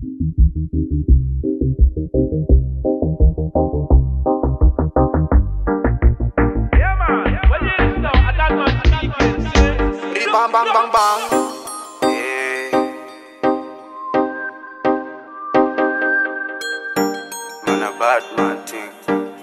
Yeah, man. When you listen now, I don't know speaking, say. Bang bang bang bang. Yeah. Man a bad man thing.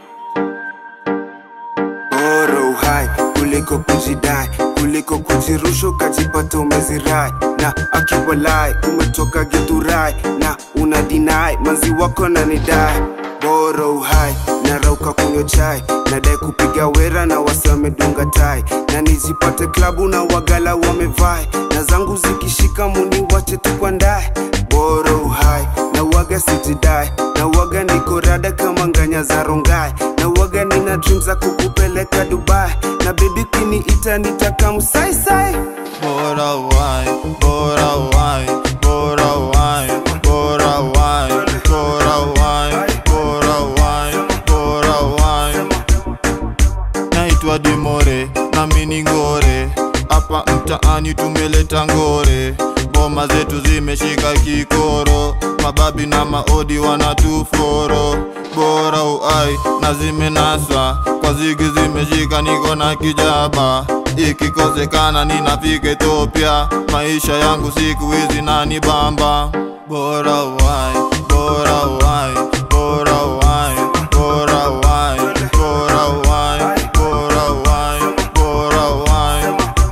Bora uhai kuliko kujidai, kuliko kujirusha ukajipata umezirai, na akiwalai umetoka githurai na una dinai manzi wako na nidai. Bora uhai narauka kunywa chai, nadai kupiga wera na wasi wamedunga tai, na nijipate klabu na wagala wamevai, na zangu zikishika muni wache tukwandae. Bora uhai na waga sijidai, na waga niko rada kama nganya za rongai, na waga nina dream za kukupeleka Dubai, na baby kiniita nitaka msaisai. Bora wine, bora wine, bora wine, bora wine, bora wine, bora wine, bora wine. Naitwa Dimore na mini ngore, hapa mtaani tumeleta ngore, boma zetu zimeshika kikoro, mababi na maodi wanatuforo, bora uai na zimenaswa kwa zigi zimeshika, niko na kijaba ikikosekana ninafika Ethiopia, maisha yangu siku hizi nani bamba, bora uai, bora uai, bora uai, bora uai, bora uai, bora uai, bora uai.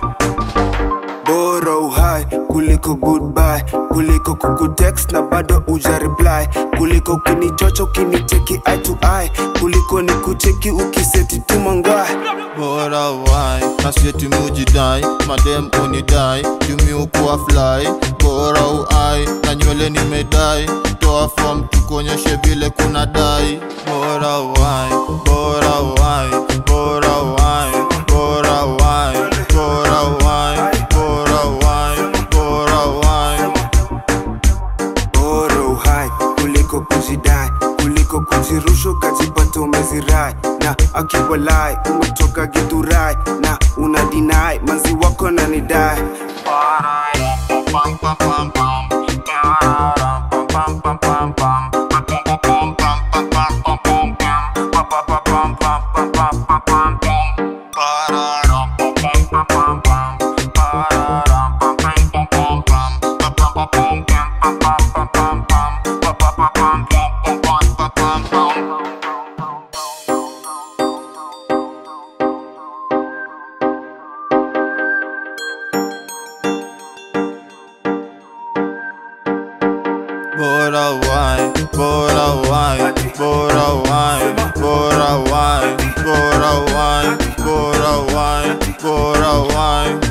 bora uhai kuliko goodbye kuliko kukutext na bado uja reply kuliko ukinichocha ukinicheki eye to eye kuliko nikucheki ukiseti tumangwai Bora wai nasieti mujidai madem unidai jumi ukuwa fly bora uai na nywele nimedai toa form tukuonyeshe vile kuna dai bora wai bora wai bora wai bora wai bora wai bora wai bora wai bora uhai kuliko kujidai kuliko kujirusha ukajipata umezirai na akiwalai umetoka githurai na una dinai manzi wako na nidai Bora wai, bora wai, bora wai, bora wai, bora wai, bora wai, bora wai.